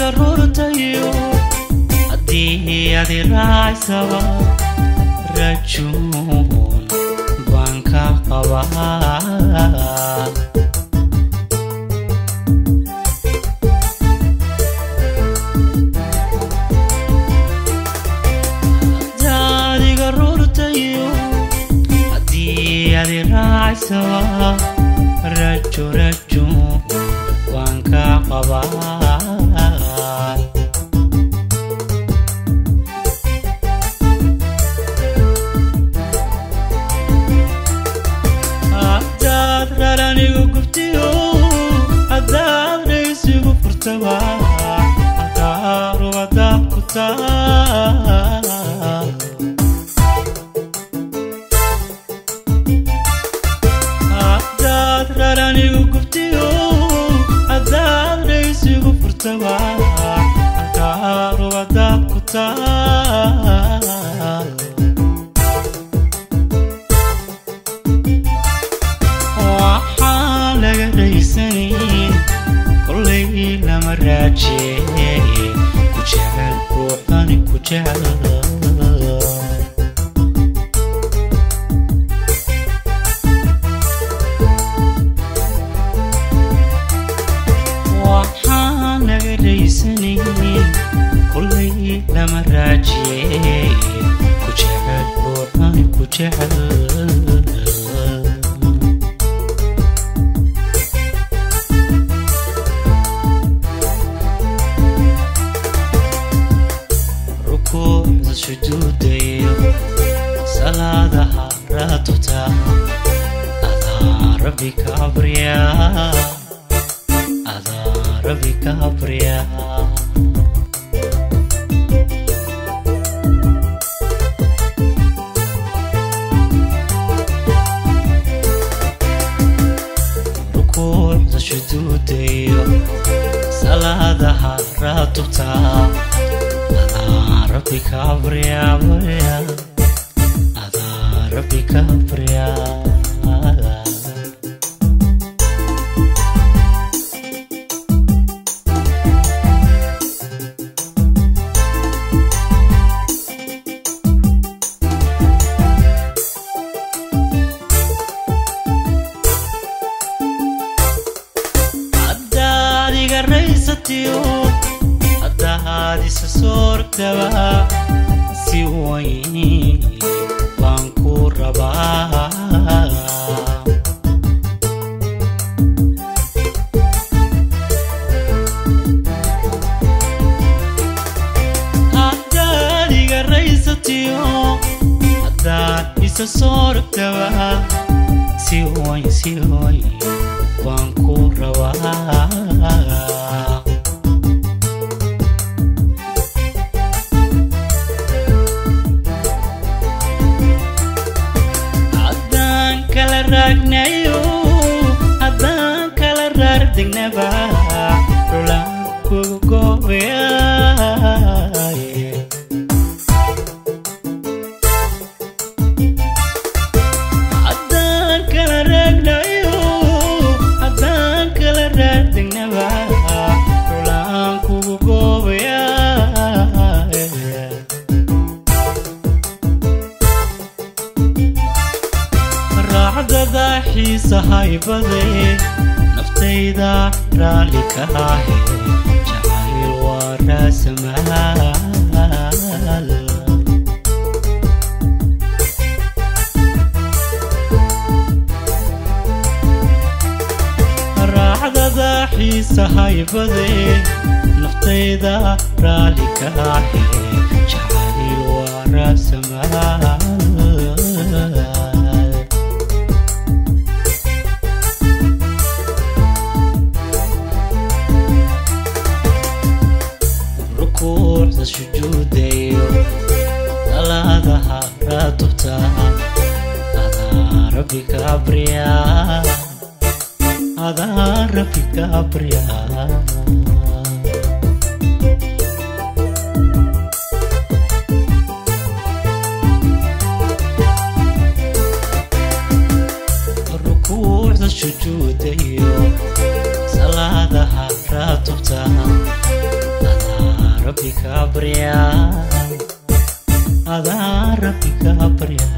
rurtayo haddii adi raacsaba rajuun baan ka qabaa daadiga rurtayo haddii adi raacsaba rajo rajo waan ka qabaa haddaad raranigu gubtiyo haddaad dhaysigu furtaba halkaarubadaad ku taal haddaad raranigu gubtiyo haddaad dhaysigu furtaba halkaarubadaad ku taal waxaan laga raysanayn kollay lama raajeeye ku jecel ruuxani ku jecel waxaan laga raysanayn kollay lama raajeeye ku jecel ruuxani ku jecel rukuucda sujuudayo salaadaha raatuta adaa rabbi ka abriya adaa rabbi ka abriya rukuucda sujuudayo salaadaha raatuta adaa rabbi ka abriya abriya adaa rabbi ka abriya haddaad iga raysatiyo haddaad isa soortaba si weyn baan ku rabaa haddaad iga raysatiyo haddaad isa soortaba si weyn si weyn baan ku rabaa haddaan kala raagnayo haddaan kala raardegnaba rulaan kugu goobayaye haddaan kala raagnayo haddaan kala raardegnaba rulaan kugu goobayaye raacdada xiisa haybade naftayda raalli ka ahe jacayl waa raasamaal raacdada xiisa haybade naftayda raalli ka ahe jacayl waa raasamaal rukuucda sujuudayo salaadaha raatubta adaa rabbi ka abriya adaa rabbi ka abriya rukuucda sujuudayo salaadaha raatubta adaa rabbi kaa baryaa adaa rabbi kaa baryaa